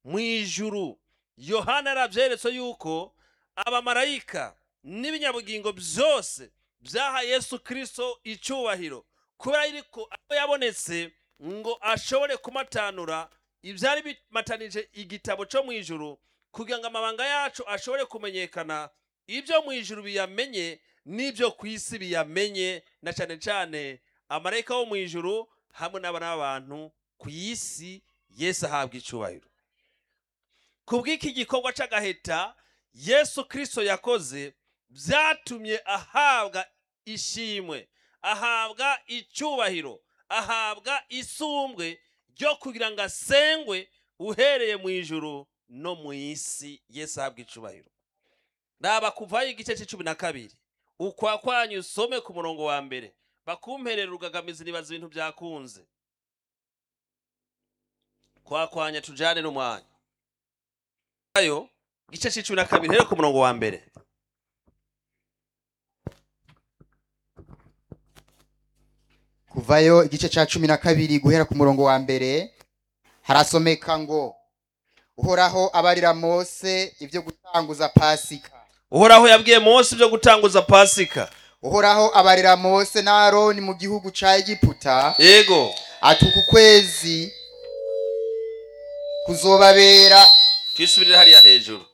mu ijuru yohana yarabyeretse yuko abamarayika n'ibinyabugingo byose byaha yesu kirisito icyubahiro kubera yuko abo yabonetse ngo ashobore kumatanura ibyari bimatanije igitabo cyo mu ijuru kugira ngo amabanga yacu ashobore kumenyekana ibyo mu ijuru biyamenye n'ibyo ku isi biyamenye na cyane cyane amarayika wo mu ijuru hamwe n'abantu ku isi yesu ahabwa icyubahiro ku bw'iki gikorwa cy'agaheta yesu kirisito yakoze byatumye ahabwa ishimwe ahabwa icyubahiro ahabwa isumbwe ryo kugira ngo asengwe uhereye mu ijuru no mu isi yesu ahabwa icyubahiro raba kuvayo igice cy'icumi na kabiri ukwa kwanyu usome ku murongo wa mbere bakumperera urugagamizi nibaza ibintu byakunze kwa kwanya tujyane n'umwanya ayo igice cy'icumi na kabiri rero ku murongo wa mbere kuvayo igice cya cumi na kabiri guhera ku murongo wa mbere harasomeka ngo uhoraho abarira mose ibyo gutanguza pasika uhoraho yabwiye mose ibyo gutanguza pasika uhoraho abarira mose na aroni mu gihugu cya egiputa yego ati uku kwezi kuzobabera twisubirire hariya hejuru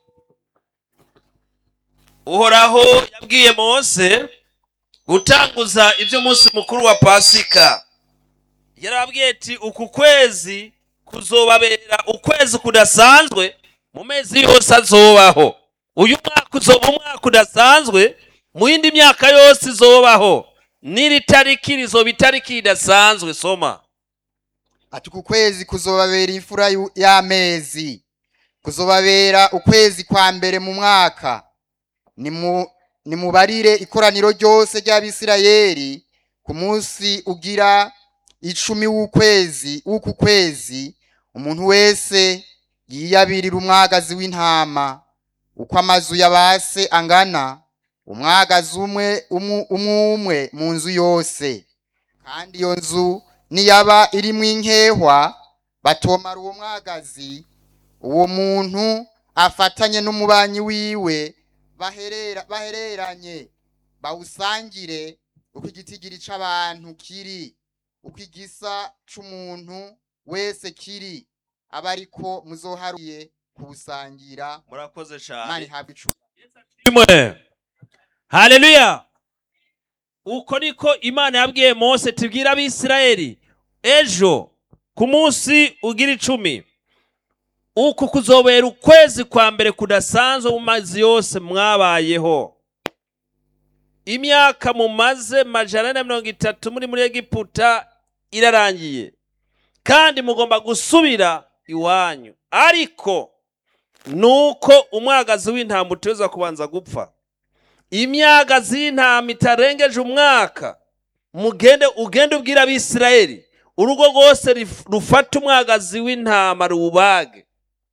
uhoraho yabwiye mose gutanguza iby'umunsi mukuru wa pasika yarababwiye ati uku kwezi kuzobabera ukwezi kudasanzwe mu mezi yose azobaho uyu mwaka uzoba umwaka udasanzwe mu yindi myaka yose izobaho n'iri tariki rizoba itariki idasanzwe soma ati uku kwezi kuzobabera imfura yu- y'amezi kuzobabera ukwezi kwa mbere mu mwaka Nimu- nimubarire ikoraniro ryose ry'abisirayeli ku munsi ugira icumi w'ukwezi w'uku kwezi umuntu wese yiyabirira umwagazi w'intama uko amazu ya base angana umwagazi umwe umu- umwe umwe mu nzu yose kandi iyo nzu niyaba irimo inkehwa batomara uwo mwagazi uwo muntu afatanye n'umubanyi wiwe baherera bahereranye bawusangire uko igitigiri c'abantu kiri uko igisa c'umuntu wese kiri aba ariko muzoharuye kuwusangira murakoze imana cyane ihabwa icumi imwe haleluya uko niko imana yabwiye mose tubwire abisirayeli ejo ku munsi ugira icumi uku kuzobera ukwezi kwa mbere kudasanzwe mu mazi yose mwabayeho imyaka mumaze majana ane na mirongo itatu muri muri egiputa irarangiye kandi mugomba gusubira iwanyu ariko nuko umwagazi w'intama uteza kubanza gupfa imyagazi y'intama itarengeje umwaka mugende ugende ubwira abisirayeli urugo rwose rif- rufata umwagazi w'intama ruwubage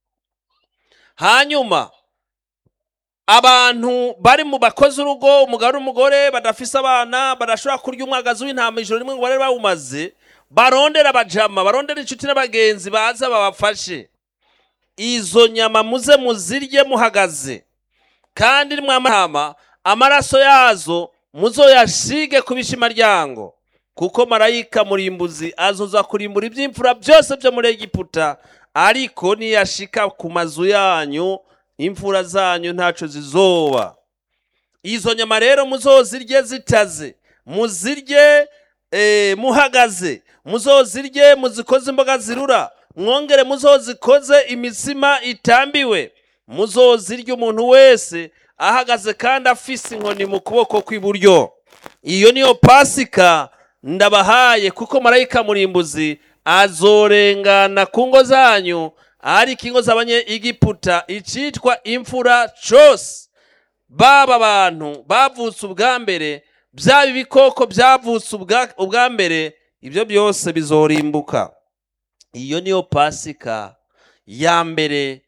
hanyuma abantu bari mu bakoze urugo umugabo n'umugore badafise abana badashobora kurya umwagazi w'intama ijoro rimwe ngo bari bawumaze barondera abajama barondera inshuti n'abagenzi baza babafashe izo nyama muze muzirye muhagaze kandi mwamahama amaraso yazo muzoyashige ku bishimaryango kuko marayika murimbuzi azoza kurimbura iby'imfura byose byo muri egiputa ariko niyashika ku mazu yanyu imfura zanyu ntaco zizoba izo nyama rero muzozirye zitaze muzirye eh, muhagaze muzozirye muzikoze imboga zirura mwongere muzozikoze imitsima itambiwe muzozirya umuntu wese ahagaze kandi afise inkoni mu kuboko kw'iburyo iyo niyo pasika ndabahaye kuko marayika murimbuzi azorengana ku ngo zanyu ariko ingo z'abanyegiputa icitwa imfura cose baba abantu bavutse ubwa mbere byaba ibikoko byavutse ubwa- ubwa mbere ibyo byose bizorimbuka iyo niyo pasika ya mbere